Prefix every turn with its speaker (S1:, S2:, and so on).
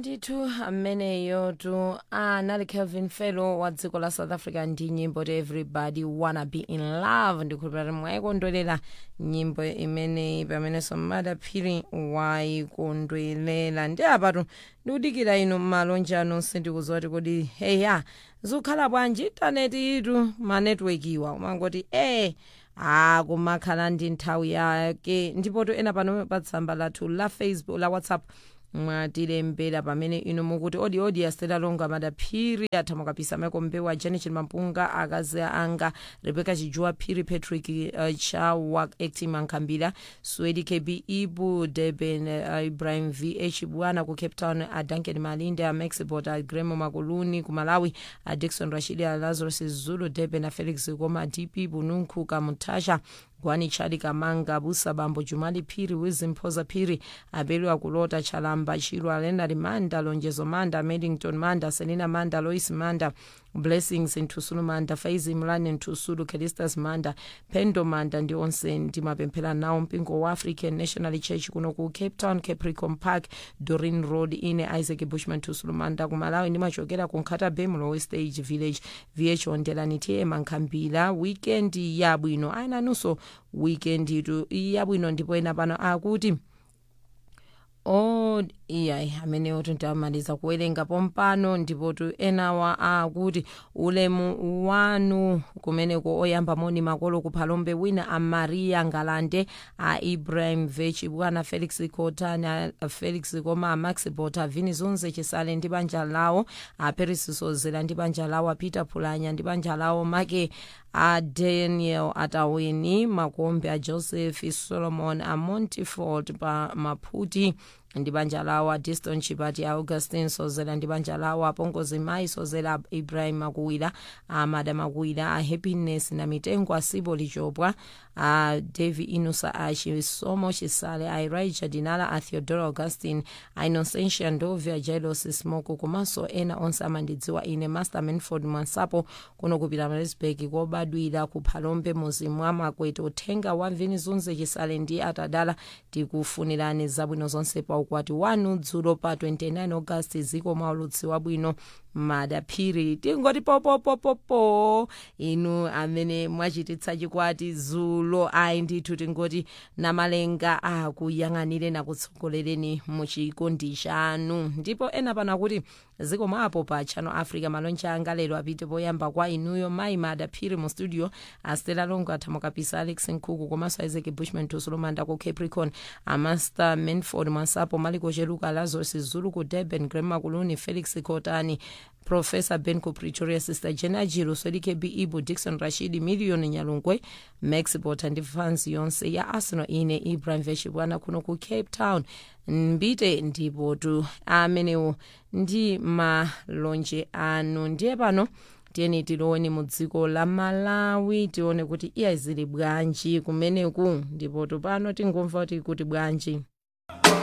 S1: ndithu ameneyo tu anali kelvin fellow wa dziko la south africa ndi nyimbo ti everybody wanna be in love ndikhulupirira mwayikondwerera nyimbo imeneyi pamenenso madaphiri wayikondwerera ndi apatu ndikudikira inu m'malonje anonse ndikudziwa kuti kodi heya zikukhala bwanji intaneti itu manetiwekiwa umangoti eh ah kumakhala ndi nthawi yake ndipo to ena pano pa tsamba lathu la facebook la whatsapp mwatilembera pamene inu mukuti odi odi astela longa madaphiri athamuka pisa michael mbewa janet mampunga akazi anga rebecca chijuwa phiri patrick uh, chawa actim ankhambira swedi kb ibu deben uh, ibrahim vh bwana ku cape town uh, duncan malinde uh, maxibot uh, gremo makuluni ku malawi uh, dikson rashidi uh, lazarus zulu deben uh, felix koma dp bununku kamutasha gwani chali kamanga busa bambo jumali phiri wizimphoza phiri abeliwa kulota chalamba chilwa lenard manda lonjezo manda medington manda selina manda lois manda blessings nthusulu manda faizi mlane nthusulu kelistas manda pendo manda ndi onse ndimapemphera nawo mpingo wa african national church kuno ku cape town capricorn park dorin road ine isaac bushman nthusulu manda ku malawi ndimachokera ku nkhata bay mlowe stage village vh ondelani tm nkhambira weekend yabwino ayenanunso weekend itu yabwino ndipo ena pano akuti o iyayi amenewo tintamaliza kuwerenga pompano ndipo tu enawa akuti ulemu wanu kumeneko oyamba moni makolo kuphalombe wina a maria ngalande a ibrahim vechi bwana felix cotani a felix koma a max bota vini zunze chisale ndi banja lawo a paris sozera ndi banja lawo a peter phulanya ndi banja lawo make a daniel atawini makombe a joseph solomon a montiford pa maphuti ndi banja lawo a diston chipati a augustin sozera ndi banja lawo apongozi mayi sozera ibrahim makuwira amada makuwira a happiness na mitengo asibo lichopwa a davi inusa a chisomo chisale a elijah dinala a theodora augustin a innocentia ndovi a jailos smoko komanso ena onse amandidziwa ine master manford mwansapo kuno kupita marisburg kobadwira ku phalombe muzi mwa makwete uthenga wa mvini zunze chisale ndi atadala tikufunirani zabwino zonse pa ukwati wanu dzulo pa 29 augasti ziko maulutsi wabwino madaphiri tingoti popopopopo inu amene mwachititsa chikwati dzulo ayi ndithu tingoti namalenga akuyang'anire nakutsogolereni muchikondi chanu ndipo ena pano akuti ziko mwapo pa channel africa malonje anga lero apite poyamba kwa inuyo mayi madaphiri mu studio astela longo athamukapisa alex nkhuku komanso isaac bushman tusulumanda ku capricorn amaster manford mwansapo maliko cheluka lazarus zulu ku durban grema kuluni felix kotani profesa ben ku pretoria sister jena jiro swedikb ibu dixon rashidi million nyalungwe max bota ndi fans yonse ya arsenal ine ibrahim veshibwana kuno ku cape town mbite ndipo tu amenewo ndi malonje anu ndiye pano tiyeni tiloweni mu dziko la malawi tione kuti iya zili bwanji kumeneku ndipo tupano tingomva kuti kuti bwanji